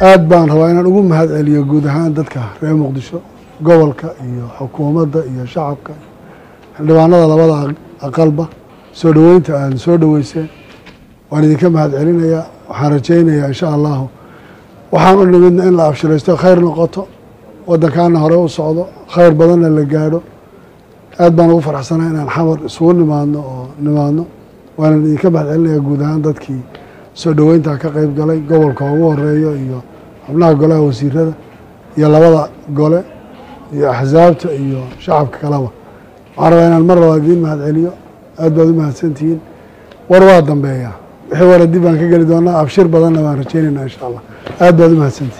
aad baan rabaa inaan ugu mahad celiyo guud ahaan dadka reer muqdisho gobolka iyo xukuumadda iyo shacabka xildhibaanada labada aqalba soo dhoweynta aada soo dhoweyseen waan idinka mahad celinayaa waxaan rajaynayaa insha allahu waxaan u nimidna in la abshiraysto khayr noqoto waddankaana hore u socdo khayr badanna la gaadho aad baan ugu faraxsanaa inaan xamar isugu nimaadno oo nimaadno waanan idinka mahad celinayaa guud ahaan dadkii soo dhoweyntaa ka qeyb galay gobolka ugu horeeyo iyo xubnaha golaha wasiirada iyo labada gole iyo axsaabta iyo shacabka kaleba waxaan rabaa inaan mar labaad idiin mahad celiyo aad baad u mahadsantihiin war waa dambeeya wixii wara dib baan ka geli doonaa abshir badanna waan rajaynaynaa insha allah aad baad u mahadsantihiin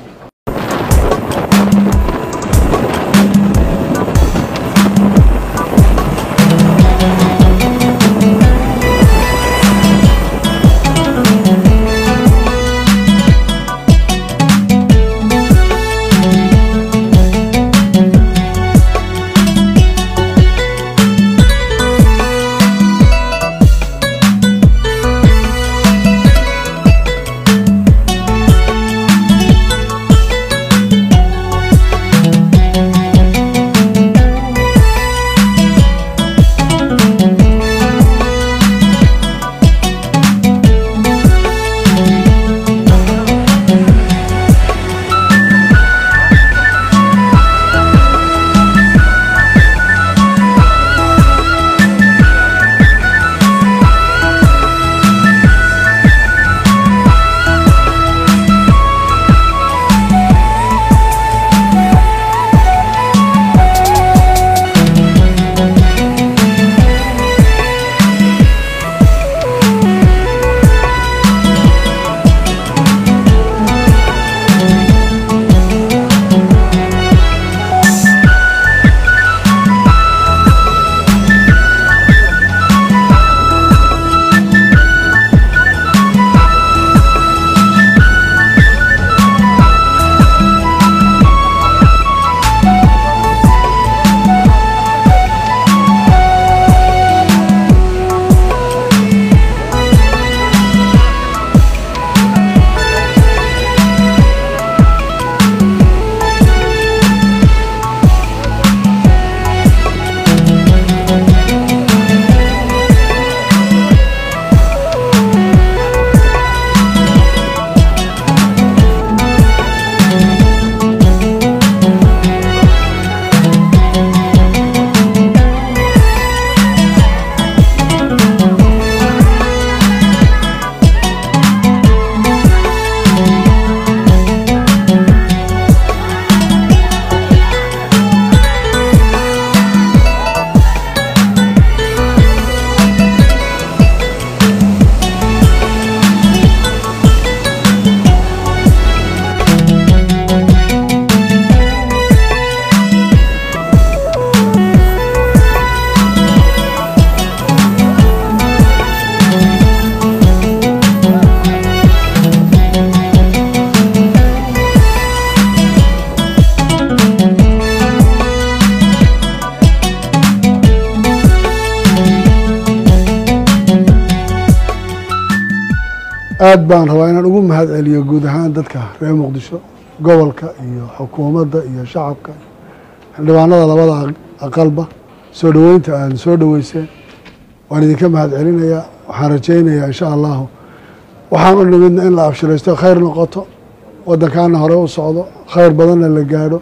aad baan rabaa inaan ugu mahad celiyo guud ahaan dadka reer muqdisho gobolka iyo xukuumadda iyo shacabka xildhibaanada labada aqalba soo dhoweynta aada soo dhoweyseen waan idinka mahad celinayaa waxaan rajaynayaa insha allahu waxaan u nimidna in la abshiraysto khayr noqoto waddankaana hore u socdo khayr badanna la gaadho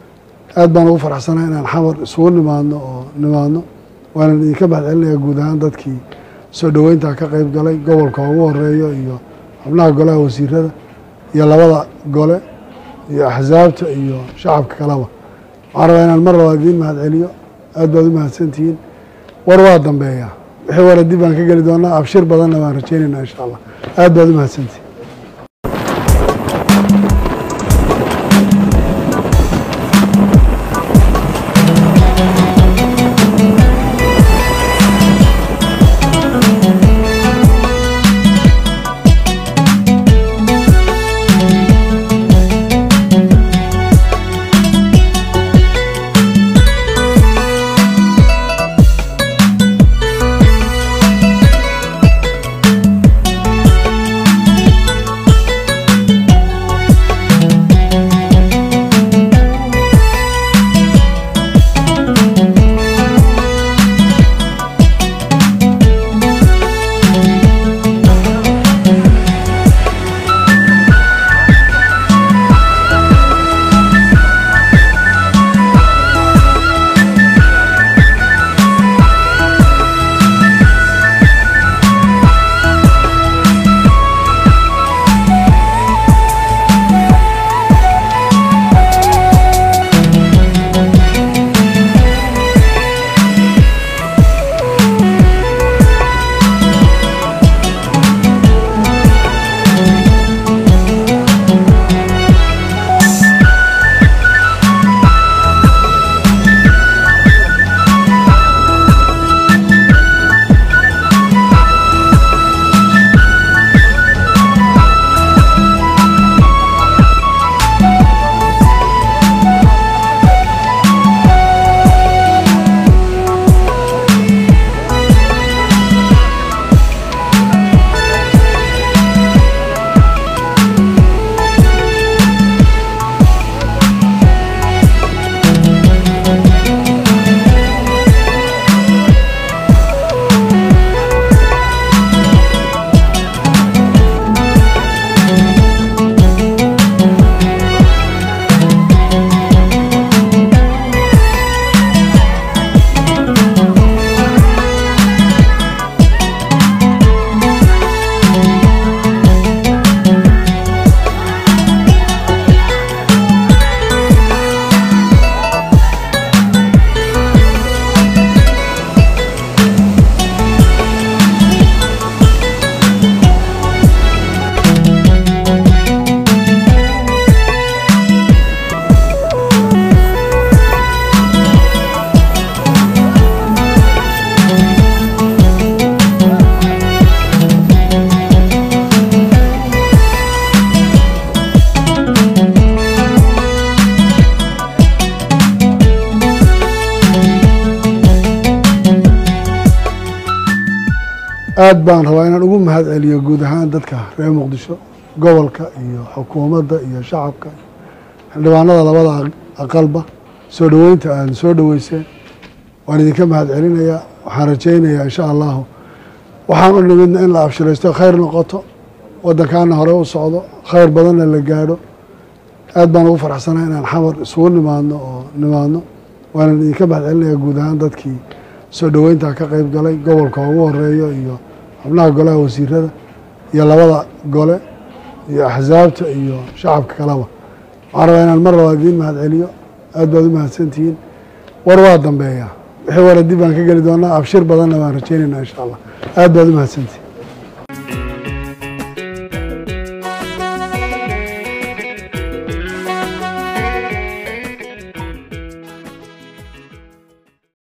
aad baan ugu faraxsanaa inaan xamar isugu nimaadno oo nimaadno waanan idinka mahad celinayaa guud ahaan dadkii soo dhoweyntaa ka qeyb galay gobolka ugu horeeyo iyo xubnaha golaha wasiirada iyo labada gole iyo axsaabta iyo shacabka kaleba waxaan rabaa inaan mar labaad idiin mahad celiyo aad baad u mahadsantihiin war waa dambeeya wixii wara dib baan ka geli doonaa abshir badanna waan rajaynaynaa insha allah aad baad u mahadsantihiin aad baan rabaa inaan ugu mahad celiyo guud ahaan dadka reer muqdisho gobolka iyo xukuumadda iyo shacabka xildhibaanada labada aqalba soo dhoweynta aada soo dhoweyseen waan idinka mahad celinayaa waxaan rajaynayaa insha allahu waxaan u nimidna in la abshiraysto khayr noqoto waddankaana hore u socdo khayr badanna la gaadho aad baan ugu faraxsanaa inaan xamar isugu nimaadno oo nimaadno waanan idinka mahad celinayaa guud ahaan dadkii soo dhoweyntaa ka qeyb galay gobolka ugu horeeyo iyo xubnaha golaha wasiirada iyo labada gole iyo axsaabta iyo shacabka kaleba waxaan rabaa inaan mar labaad idiin mahad celiyo aad baad u mahadsantihiin war waa dambeeya wixii wara dib baan ka geli doonaa abshir badanna baan rajaynaynaa insha allah aad baad u mahadsantihiin